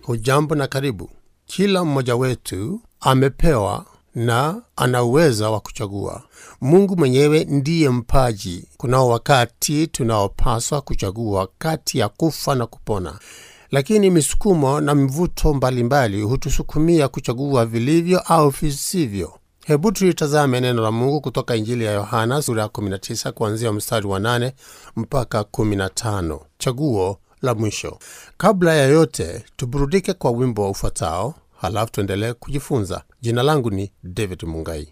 Hujambo na karibu. Kila mmoja wetu amepewa na ana uweza wa kuchagua. Mungu mwenyewe ndiye mpaji. Kunao wakati tunaopaswa kuchagua kati ya kufa na kupona, lakini misukumo na mvuto mbalimbali hutusukumia kuchagua vilivyo au visivyo. Hebu tulitazame neno la Mungu kutoka Injili ya Yohana sura ya 19 kuanzia mstari wa 8 mpaka 15. Chaguo la mwisho. Kabla ya yote, tuburudike kwa wimbo ufuatao, halafu tuendelee kujifunza. Jina langu ni David Mungai.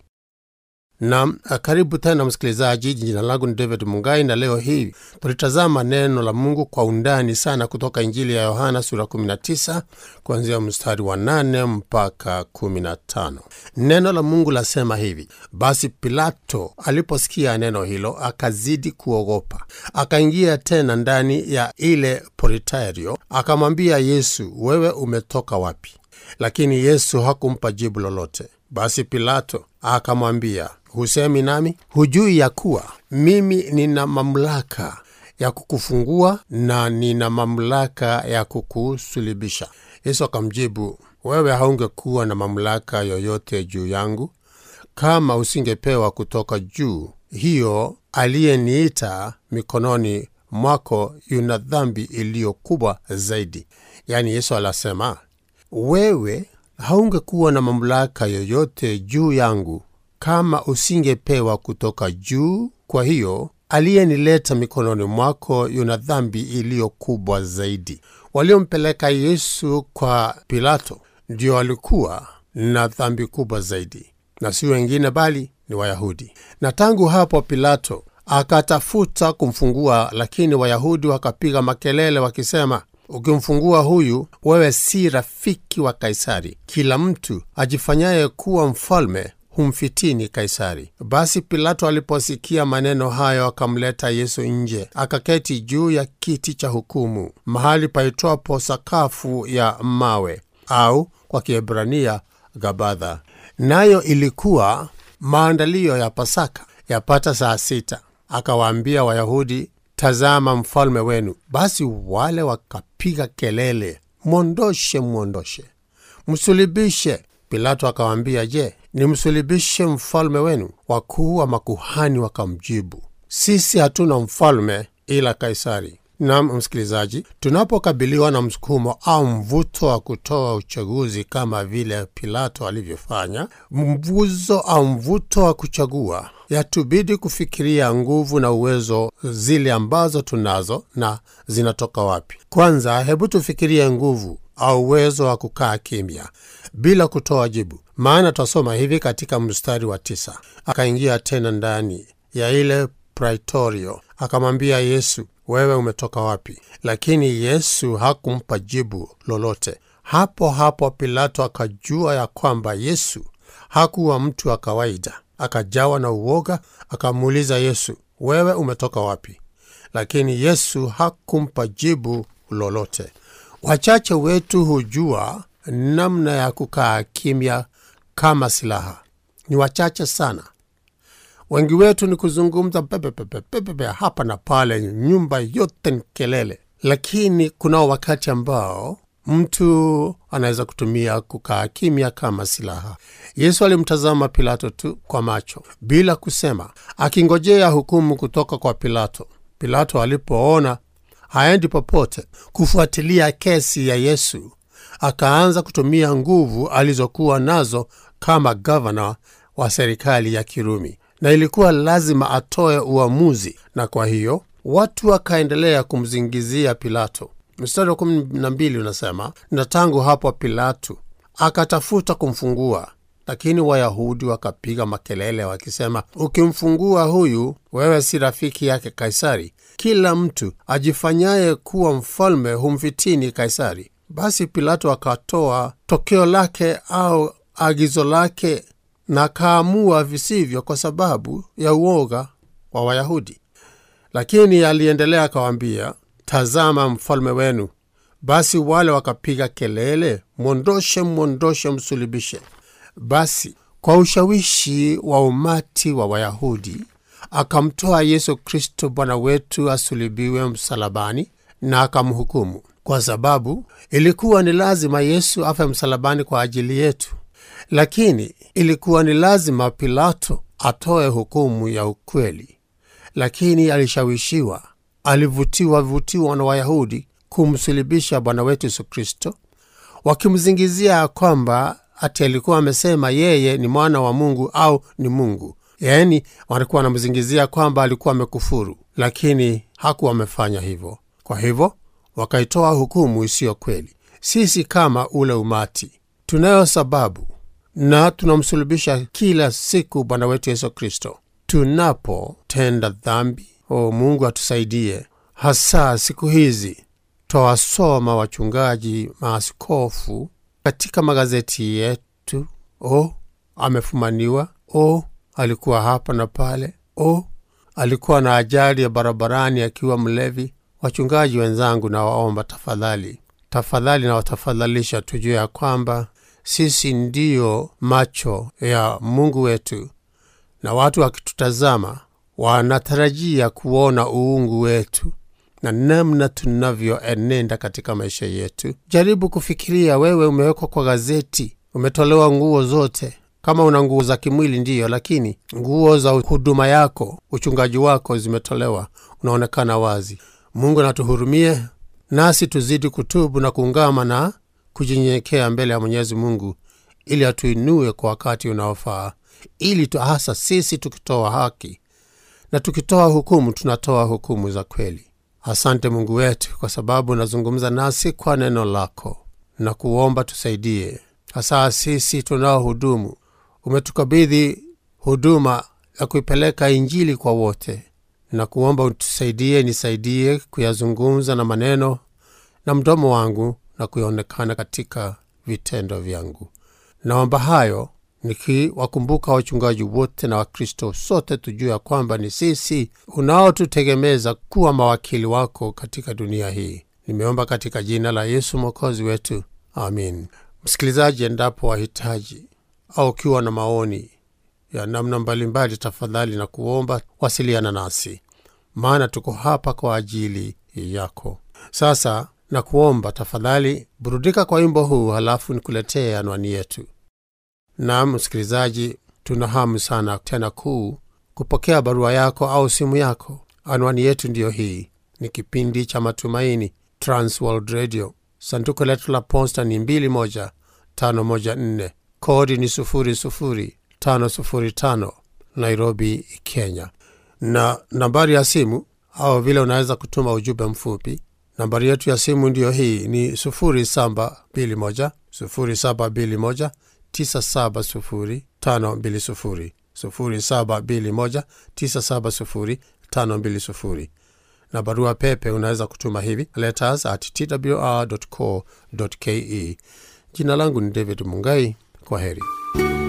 Nam, karibu tena msikilizaji. Jina langu ni David Mungai, na leo hii tulitazama neno la Mungu kwa undani sana kutoka Injili ya Yohana sura 19 kuanzia mstari wa 8 mpaka 15. Neno la Mungu lasema hivi: basi Pilato aliposikia neno hilo akazidi kuogopa, akaingia tena ndani ya ile poritario, akamwambia Yesu, wewe umetoka wapi? Lakini Yesu hakumpa jibu lolote. Basi Pilato akamwambia, husemi nami? Hujui ya kuwa mimi nina mamlaka ya kukufungua na nina mamlaka ya kukusulibisha? Yesu akamjibu, wewe haungekuwa na mamlaka yoyote juu yangu kama usingepewa kutoka juu. Hiyo aliyeniita mikononi mwako yuna dhambi iliyo kubwa zaidi. Yaani Yesu alasema wewe haungekuwa na mamlaka yoyote juu yangu kama usingepewa kutoka juu. Kwa hiyo aliyenileta mikononi mwako yuna dhambi iliyo kubwa zaidi. Waliompeleka Yesu kwa Pilato ndio walikuwa na dhambi kubwa zaidi, na si wengine bali ni Wayahudi. Na tangu hapo Pilato akatafuta kumfungua, lakini Wayahudi wakapiga makelele wakisema Ukimfungua huyu wewe si rafiki wa Kaisari. Kila mtu ajifanyaye kuwa mfalme humfitini Kaisari. Basi Pilato aliposikia maneno hayo, akamleta Yesu nje, akaketi juu ya kiti cha hukumu, mahali paitwapo sakafu ya mawe, au kwa Kiebrania Gabadha. Nayo ilikuwa maandalio ya Pasaka, yapata saa sita. Akawaambia Wayahudi, Tazama mfalme wenu. Basi wale wakapiga kelele, mwondoshe, mwondoshe, msulibishe. Pilato akawaambia, je, nimsulibishe mfalme wenu? Wakuu wa makuhani wakamjibu, sisi hatuna mfalme ila Kaisari. Nam msikilizaji, tunapokabiliwa na msukumo au mvuto wa kutoa uchaguzi kama vile Pilato alivyofanya, mvuzo au mvuto wa kuchagua, yatubidi kufikiria nguvu na uwezo zile ambazo tunazo na zinatoka wapi. Kwanza, hebu tufikirie nguvu au uwezo wa kukaa kimya bila kutoa jibu, maana twasoma hivi katika mstari wa tisa: akaingia tena ndani ya ile praitorio, akamwambia Yesu, wewe umetoka wapi? Lakini Yesu hakumpa jibu lolote. Hapo hapo Pilato akajua ya kwamba Yesu hakuwa mtu wa kawaida. Akajawa na uoga, akamuuliza Yesu, wewe umetoka wapi? Lakini Yesu hakumpa jibu lolote. Wachache wetu hujua namna ya kukaa kimya kama silaha. Ni wachache sana. Wengi wetu ni kuzungumza pepepepepepe hapa na pale, nyumba yote ni kelele. Lakini kunao wakati ambao mtu anaweza kutumia kukaa kimya kama silaha. Yesu alimtazama Pilato tu kwa macho bila kusema, akingojea hukumu kutoka kwa Pilato. Pilato alipoona haendi popote kufuatilia kesi ya Yesu, akaanza kutumia nguvu alizokuwa nazo kama gavana wa serikali ya Kirumi, na ilikuwa lazima atoe uamuzi, na kwa hiyo watu wakaendelea kumzingizia Pilato. Mstari wa kumi na mbili unasema, na tangu hapo Pilato akatafuta kumfungua, lakini Wayahudi wakapiga makelele wakisema, ukimfungua huyu wewe si rafiki yake Kaisari. Kila mtu ajifanyaye kuwa mfalme humfitini Kaisari. Basi Pilato akatoa tokeo lake au agizo lake na akaamua visivyo kwa sababu ya uoga wa Wayahudi. Lakini aliendelea akawaambia, tazama mfalme wenu. Basi wale wakapiga kelele, mwondoshe, mwondoshe, msulibishe. Basi kwa ushawishi wa umati wa Wayahudi akamtoa Yesu Kristo Bwana wetu asulibiwe msalabani na akamhukumu. kwa sababu ilikuwa ni lazima Yesu afe msalabani kwa ajili yetu, lakini ilikuwa ni lazima Pilato atoe hukumu ya ukweli. Lakini alishawishiwa, alivutiwa vutiwa na Wayahudi kumsulibisha Bwana wetu Yesu Kristo, wakimzingizia kwamba ati alikuwa amesema yeye ni mwana wa Mungu au ni Mungu. Yaani walikuwa wanamzingizia kwamba alikuwa amekufuru, lakini hakuwa amefanya hivyo. Kwa hivyo wakaitoa hukumu isiyo kweli. Sisi kama ule umati tunayo sababu na tunamsulubisha kila siku Bwana wetu Yesu Kristo tunapotenda dhambi. O Mungu atusaidie, hasa siku hizi twawasoma wachungaji, maaskofu katika magazeti yetu. O, amefumaniwa. O, alikuwa hapa na pale. O, alikuwa na ajali ya barabarani akiwa mlevi. Wachungaji wenzangu, nawaomba tafadhali, tafadhali nawatafadhalisha, tujue ya kwamba sisi ndiyo macho ya Mungu wetu, na watu wakitutazama wanatarajia kuona uungu wetu na namna tunavyoenenda katika maisha yetu. Jaribu kufikiria, wewe umewekwa kwa gazeti, umetolewa nguo zote. Kama una nguo za kimwili ndiyo, lakini nguo za huduma yako, uchungaji wako zimetolewa, unaonekana wazi. Mungu natuhurumie, nasi tuzidi kutubu na kuungama na kujinyenyekea mbele ya Mwenyezi Mungu ili atuinue kwa wakati unaofaa, ili tu hasa sisi tukitoa haki na tukitoa hukumu, tunatoa hukumu za kweli. Asante Mungu wetu, kwa sababu unazungumza nasi kwa neno lako na kuomba tusaidie, hasa sisi tunaohudumu. Umetukabidhi huduma ya kuipeleka Injili kwa wote, na kuomba utusaidie, nisaidie kuyazungumza na maneno na mdomo wangu na kuonekana katika vitendo vyangu. Naomba hayo nikiwakumbuka wachungaji wote na Wakristo sote, tujue ya kwamba ni sisi unaotutegemeza kuwa mawakili wako katika dunia hii. Nimeomba katika jina la Yesu mwokozi wetu, amin. Msikilizaji, endapo wahitaji au ukiwa na maoni ya namna mbalimbali, tafadhali na kuomba wasiliana nasi, maana tuko hapa kwa ajili yako. Sasa na kuomba tafadhali burudika kwa wimbo huu, halafu nikuletee anwani yetu. Naam msikilizaji, tuna hamu sana tena kuu kupokea barua yako au simu yako. Anwani yetu ndiyo hii, ni kipindi cha Matumaini, Transworld Radio. Sanduku letu la posta ni 21514 kodi ni 00505 Nairobi, Kenya, na nambari ya simu au vile unaweza kutuma ujumbe mfupi Nambari yetu ya simu ndiyo hii ni 0721 0721 970 520 0721 970 520, na barua pepe unaweza kutuma hivi letters at twr.co.ke. Jina langu ni David Mungai. Kwa heri.